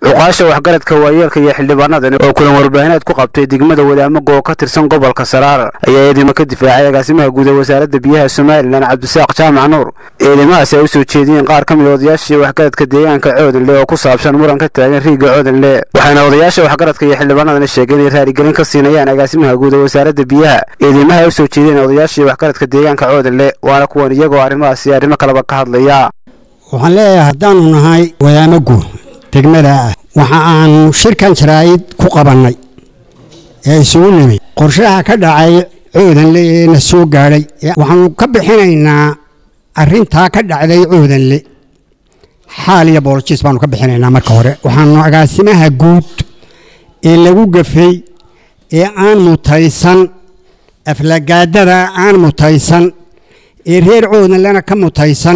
cuqaasha waxgaradka waayeelka iyo xildhibaanadani oo kulan warbaahineed ku qabtay degmada wadaamago oo ka tirsan gobolka saraar ayaa eedimo ka difaacay agaasimaha guud ee wasaaradda biyaha somalilan cabdisaaq jaamac nuur eedamahaasi ay u soo jeediyeen qaar ka mid a odayaashii waxgaradka deegaanka coodanle oo ku saabsan muran ka taagan riigga coodanle waxaana odayaasha waxgaradka iyo xildhibaanadani sheegeen inay raaligelin ka siinayaan agaasimaha guud ee wasaaradda biyaha eedeymaha ay u soo jeedeen odayaashii waxgaradka deegaanka coodanle waana kuwan iyagoo arrimahaasi arrimo kaleba ka hadlaya waxaan leeyahay haddaanu nahay wadaamagu degmada ah waxa aanu shirkan jaraa'id ku qabannay ee isugu nimid qorshaha ka dhacay coodanle ee na soo gaadhay waxaanu ka bixinaynaa arrintaa ka dhacday coodanle xaal iyo boolojis baanu ka bixinaynaa marka hore waxaanu agaasimaha guud ee lagu gafay ee aan mutaysan aflagaadada aan mutaysan ee reer coodanlena ka mutaysan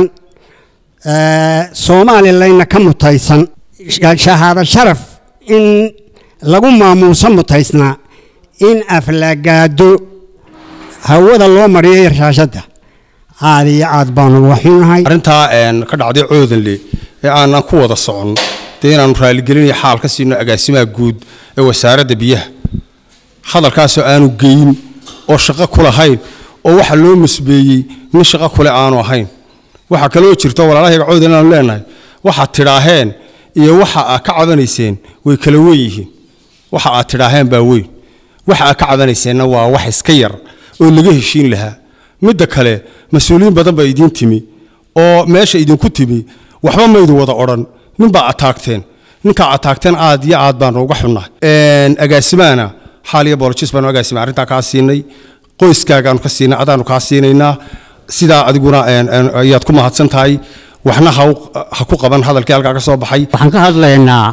somalilayna ka mutaysan shahaado sharaf in lagu maamuuso mutaysnaa in aflagaado hawada loo mariyo yarshaashadda aad iyo aad baanu waxunahay arrintaa ka dhacday coodanle ee aanan ku wada socon dee inaanu raaligelinayo xaal ka siino agaasimaha guud ee wasaaradda biyaha hadalkaasoo aanu geyin oo shaqo ku lahayn oo waxa loo musbeeyey nin shaqo kule aanu ahayn waxaa kaloo jirto walaalahayga coodan inaanu leenahay waxaad tidhaaheen iyo waxa aad ka cabanayseen way kala weyn yihiin waxa aad tidhaaheen baa weyn waxa aad ka cabanayseenna waa wax iska yar oo laga heshiin lahaa midda kale mas-uuliyiin badan baa idiin timi oo meesha idinku timi waxba maydin wada odhan ninbaa ataagteen ninkaa ataagteen aad iyo aad baanu uga xunnahay agaasimahana xaal iyo boolojis baanu agaasima arrintaa kaa siinay qoyskaagaanu ka siinay adaanu kaa siinaynaa sidaa adiguna ayaad ku mahadsan tahay waxna ha ku qaban hadalkii halkaa ka soo baxay waxaan ka hadlaynaa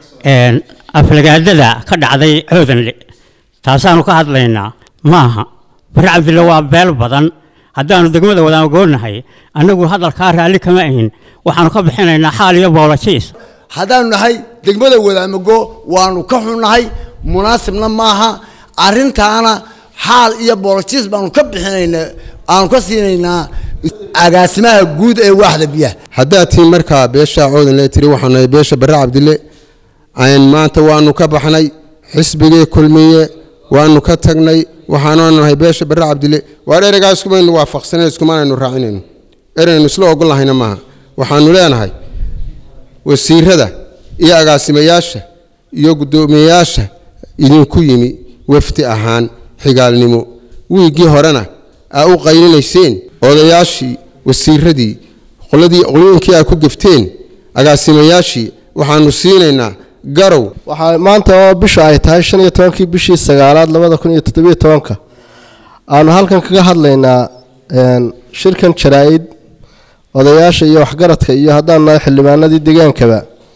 aflagaadada ka dhacday coodanle taasaanu ka hadlaynaa maaha bari cabdille waa beel badan haddaanu degmada wadaamagoonnahay annagu hadalkaa raalli kama ahin waxaanu ka bixinaynaa xaal iyo boolojiis haddaanu nahay degmada wadaamago waanu ka xunnahay munaasibna maaha arrintaana xaal iyo boolojiis baanu ka bixinaynaa aanu ka siinaynaa agaasimaha guud ee waaxda biyaha haddaad tihiin markaa beesha coodanle tiri waxaanu nahay beesha barre cabdille maanta waanu ka baxnay xisbigii kulmiye waanu ka tagnay waxaanu nahay beesha barre cabdille waar ereygaa iskumaynu waafaqsanayn iskumaanaynu raacinayno ereynu isla ogolnahayna maaha waxaanu leenahay wasiirada iyo agaasimayaasha iyo guddoomiyeyaasha idinku yimi wafdi ahaan xigaalnimo wiiggii horena aa u qaylinayseen odayaashii wasiiradii qoladii qolooyinkii aa ku gefteen agaasimayaashii waxaanu siinaynaa garow waxaa maanta oo bisha ay tahay shan iyo tobankii bishii sagaalaad labada kun iyo toddobiyo tobanka aanu halkan kaga hadlaynaa shirkan jaraa-id odayaasha iyo waxgaradka iyo haddaan nahay xildhibaanadii degaankaba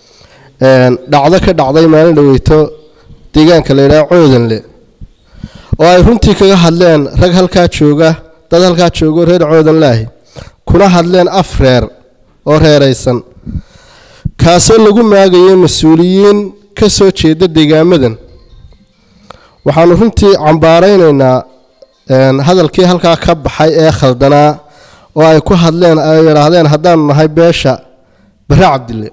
dhacdo ka dhacday maalin dhaweyto deegaanka la yidhaha coodanle oo ay runtii kaga hadleen rag halkaa jooga dad halkaa joogo reer coodanlaahi kuna hadleen af reer oo reeraysan kaasoo lagu maagayo mas-uuliyiin ka soo jeeda deegaamadan waxaanu runtii cambaaraynaynaa hadalkii halkaa ka baxay ee khaldanaa oo ay ku hadleen ay yidhaahdeen haddaanu nahay beesha bare cabdille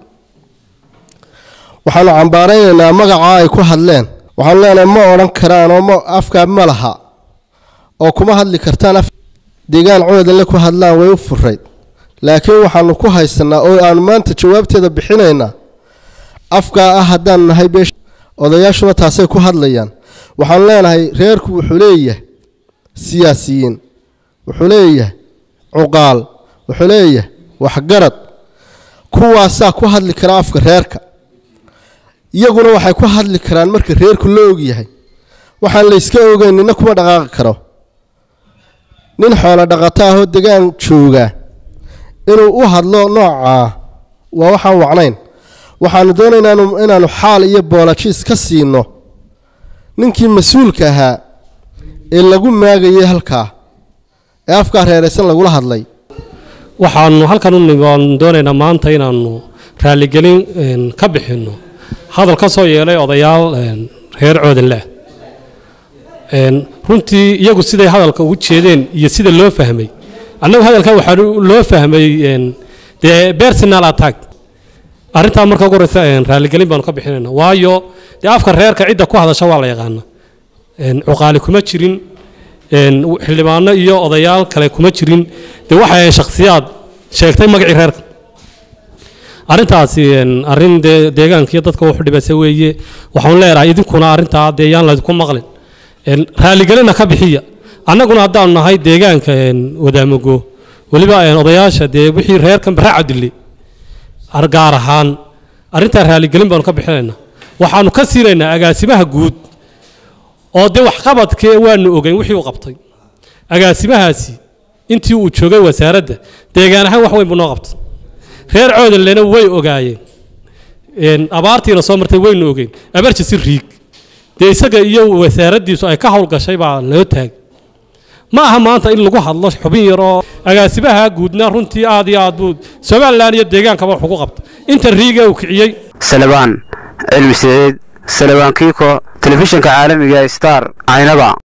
waxaanu cambaaraynaynaa magacaa ay ku hadleen waxaanu leenahay ma odhan karaan oo afkaa ma laha oo kuma hadli kartaan deegaan coodanle ku hadlaan way u furayd laakiin waxaanu ku haysanaa oo aanu maanta jawaabteeda bixinaynaa afkaa ah haddaanu nahay beesha odayaashuna taasay ku hadlayaan waxaanu leenahay reerku wuxuu leeyahay siyaasiyiin wuxuu leeyahay cuqaal wuxuu leeyahay waxgarad kuwaasaa ku hadli kara afka reerka iyaguna waxay ku hadli karaan marka reerku la ogyahay waxaan layska ogeyn nina kuma dhaqaaqi karo nin xoolo dhaqato ahoo degaan jooga inuu u hadlo noocaa waa waxaan wacnayn waxaanu doonaynaa inaanu xaal iyo boolajiis ka siino ninkii mas-uulka ahaa ee lagu maagayay halkaa ee afkaa reeraysan lagula hadlay waxaanu halkan u nimi waanu doonaynaa maanta inaanu raaligelin ka bixinno hadal ka soo yeelay odayaal reer coodanleh runtii iyagu siday hadalka ugu jeedeen iyo sida loo fahmay annagu hadalkan waxaa loo fahmay dee personal attack arrintaa marka ugu horeysa een, raaligelin baanu ka bixinayna waayo dee afka reerka cidda ku hadasha waa la yaqaana een, cuqaali kuma jirin een, xildhibaano iyo odayaal kale kuma jirin dee waxay ahayn shakhsiyaad sheegtay magacii reerka arrintaasi een, arrin dee deegaanka iyo dadka wuxu dhibasa weeye waxaan leedahay idinkuna arrintaa dee yaan laydinku maqlin een, raaligelina ka bixiya annaguna haddaanu nahay deegaanka een, wadaamogo weliba een, odayaasha dee wixii reerkan barra cabdille ar- gaar ahaan arrintaa raaligelin baanu ka bixinaynaa waxaanu ka siinaynaa agaasimaha guud oo dee waxqabadkee waanu ogeyn wixii uu qabtay agaasimahaasi intii uu joogay wasaaradda deegaan ahaan wax weyn buu noo qabtay reer coodanlena way ogaayeen een, abaartiina soo martay waynu ogeyn abarjisi riig dee isaga iyo wasaaraddiisu ay ka howlgashay baa loo taagay ma aha maanta in lagu hadlo xubin yar oo agaasimaha guudna runtii aad iyo aad buu somalilan iyo deegaankaba wax ugu qabta inta riiga uu kiciyey salabaan cilmi saciid salabaan kiiko telefishinka caalamiga star caynaba